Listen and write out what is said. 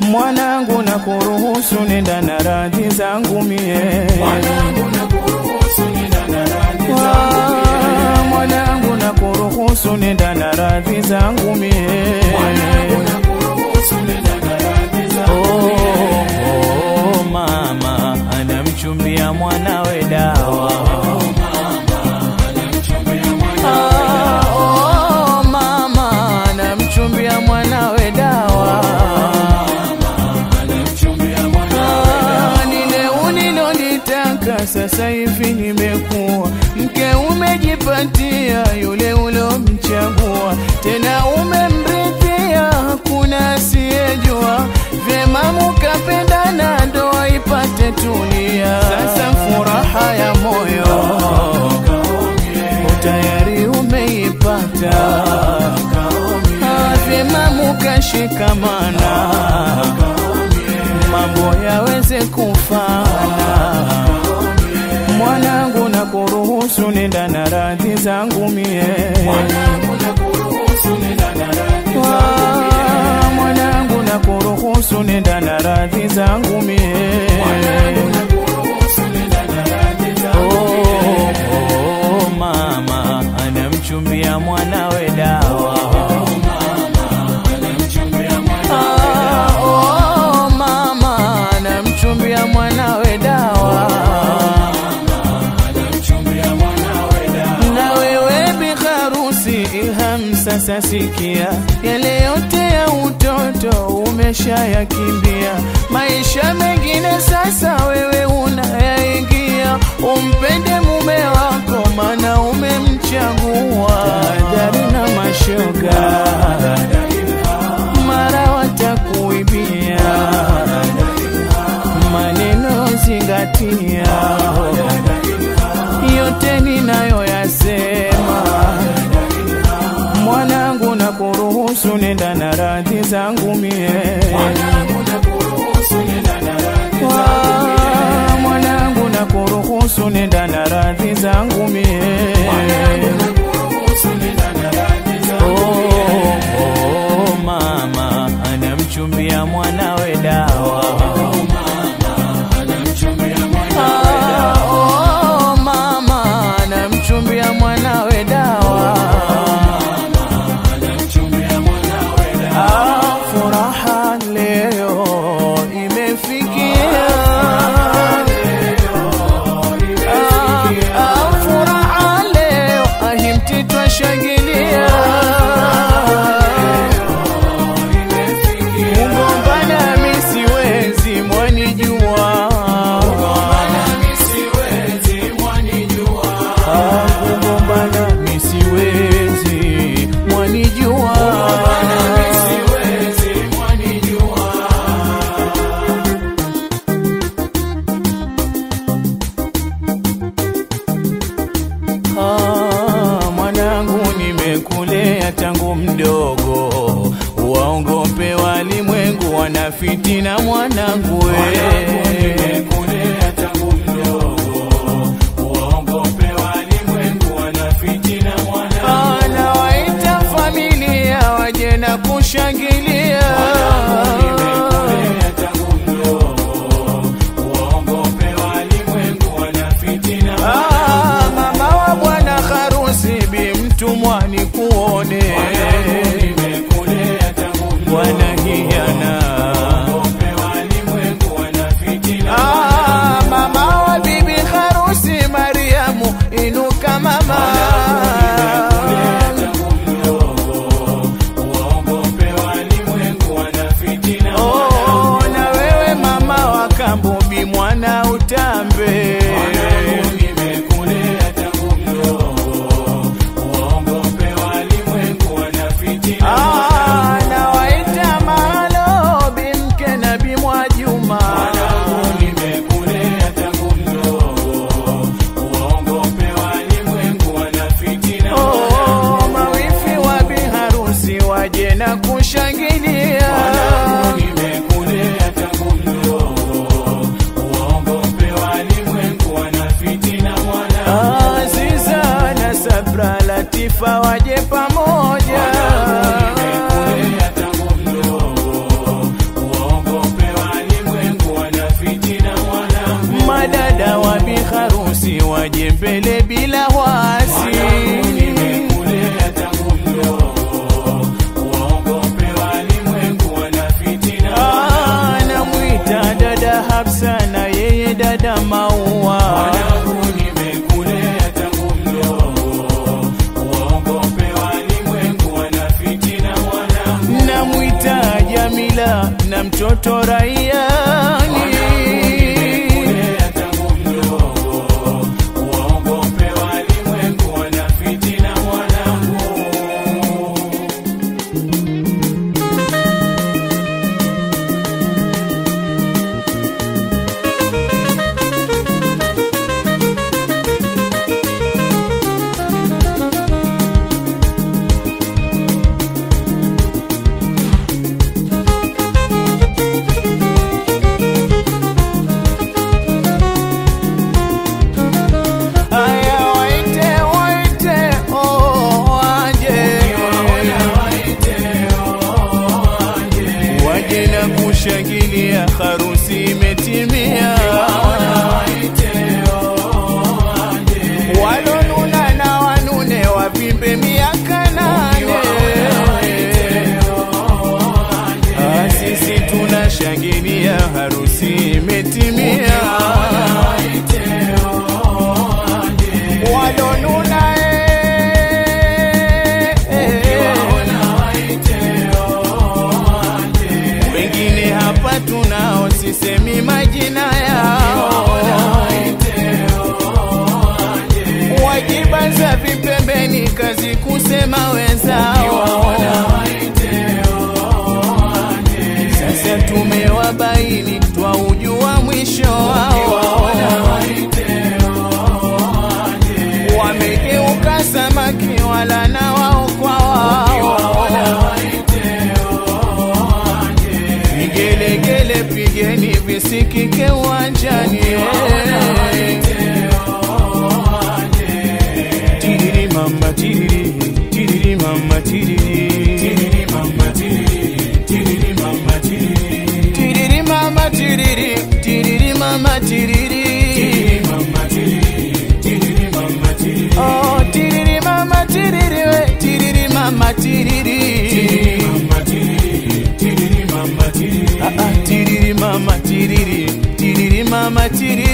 mwanangu na kuruhusu nenda na radhi zangu mie Ah, mwanangu na kuruhusu nenda na radhi zangu mie Oh, oh, mama anamchumbia mwanawe dawa Ah, oh, mama anamchumbia mwanawe dawa Ah, lile ulilolitaka sasa hivi nimekuwa mke umejipatia yule ulomchagua tena umemridhia hakuna asiyejua vyema mukapendana ndoa ipate tulia sasa furaha ya moyo tayari umeipata Ah, vyema mukashikamana mambo yaweze kufana mwanangu na kuruhusu nenda na radhi zangu mie Ah, mwanangu na kuruhusu nenda na radhi zangu mie Oh, oh, mama anamchumbia mwanawe dawa Ah, oh, mama anamchumbia mwanawe dawa na wewe biharusi ilham sasa sikia yale yote ya utoto umeshayakimbia maisha mengine sasa wewe unayaingia umpende mume wako mana umemchagua dari na mashoga mara watakuibia maneno zingatia yote ninayoyasema mwanangu na kuruhusu nenda na radhi zangu mie Ah, mwanangu na kuruhusu nenda na radhi zangu mie Oh, oh, mama anamchumbia mwanawe dawa Ah, oh, mama anamchumbia mwanawe dawa Ah, furaha leo imefikia Ah, ah, furaha leo ahimti twashangilia kugombana mi siwezi mwanijua Ah, kugombana mi siwezi mwanijua Ah, mwanangu nimekulea tangu mdogo, waongope walimwengu wanafitina mwanangu we. Ah, nawaita familia waje na kushangilia Ah, mama wa bwana harusi bi mtumwa ni kuone wanahiana Ah, mama wa bibi harusi Mariamu inuka mama Oh, na wewe mama wa kambubi mwana utambe Ah, na waita malo bimke na bimwajuma Oh, mawifi wa biharusi waje na kushangilia Aziza na Sabra Latifa waje pamoja kabila na mtoto raiani Aya, waite, waite, oh, waje. Waje na kushangilia harusi imetimia walonuna na wanune wavimbe miaka nane Ah, sisi tunashangilia harusi imetimia walonuna eh, wengine hapa tunao sisemi majina yao wajibanza vipembeni kazi kusema wenzao sasa tumewabaini twaujua mwisho wao wamegeuka samaki wala na wao kwa wao vigelegele pigeni visikike uwanjani tiriri mama tiriri tiriri mama tiriri tiriri mama tiriri tiriri mama tiriri tiriri mama tiriri tiriri mama tiriri tiriri mama tiriri tiriri mama tiriri oh tiriri mama tiriri we tiriri mama tiriri tiriri mama tiriri tiriri mama tiriri ah ah tiriri mama tiriri tiriri mama tiriri